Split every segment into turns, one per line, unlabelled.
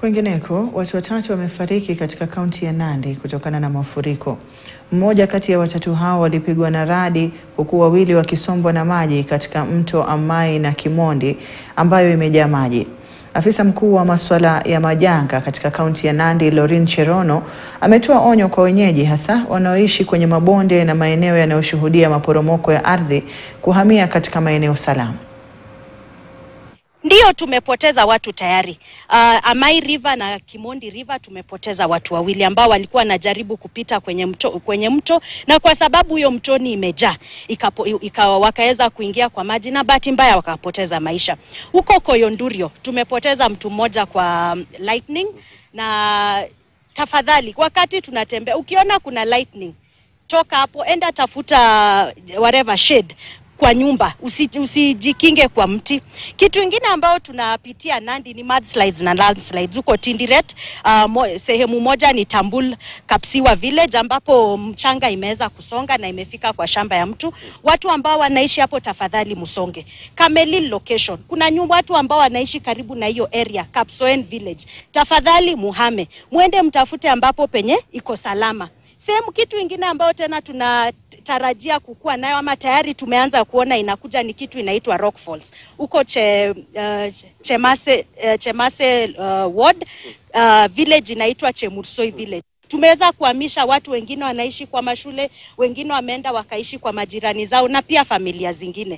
Kwingineko, watu watatu wamefariki katika kaunti ya Nandi kutokana na mafuriko. Mmoja kati ya watatu hao walipigwa na radi huku wawili wakisombwa na maji katika mto Amai na Kimondi ambayo imejaa maji. Afisa mkuu wa masuala ya majanga katika kaunti ya Nandi, Lorin Cherono, ametoa onyo kwa wenyeji hasa wanaoishi kwenye mabonde na maeneo yanayoshuhudia maporomoko ya ardhi kuhamia katika maeneo salama.
Ndiyo, tumepoteza watu tayari. Uh, Amai River na Kimondi River tumepoteza watu wawili ambao walikuwa wanajaribu kupita kwenye mto, kwenye mto na kwa sababu hiyo mtoni imejaa ikawa wakaweza kuingia kwa maji na bahati mbaya wakapoteza maisha. Huko Koyondurio tumepoteza mtu mmoja kwa lightning, na tafadhali, wakati tunatembea, ukiona kuna lightning, toka hapo, enda tafuta whatever shade kwa nyumba usijikinge, usi kwa mti. Kitu ingine ambayo tunapitia Nandi ni mudslides na landslides huko Tindiret. Uh, mo, sehemu moja ni Tambul Kapsiwa village ambapo mchanga imeweza kusonga na imefika kwa shamba ya mtu. Watu ambao wanaishi hapo, tafadhali msonge. Kamelil location, kuna nyumba watu ambao wanaishi karibu na hiyo area Kapsoen village, tafadhali muhame, mwende mtafute ambapo penye iko salama sehemu. Kitu ingine ambayo tena tunatarajia kukua nayo ama tayari tumeanza kuona inakuja ni kitu inaitwa Rock Falls huko che, uh, Chemase, uh, Chemase uh, ward uh, village inaitwa Chemursoi village. Tumeweza kuhamisha watu, wengine wanaishi kwa mashule, wengine wameenda wakaishi kwa majirani zao na pia familia zingine.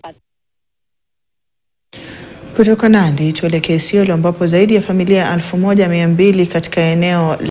Kutoka Nandi tuelekee Isiolo ambapo zaidi ya familia elfu moja mia mbili katika eneo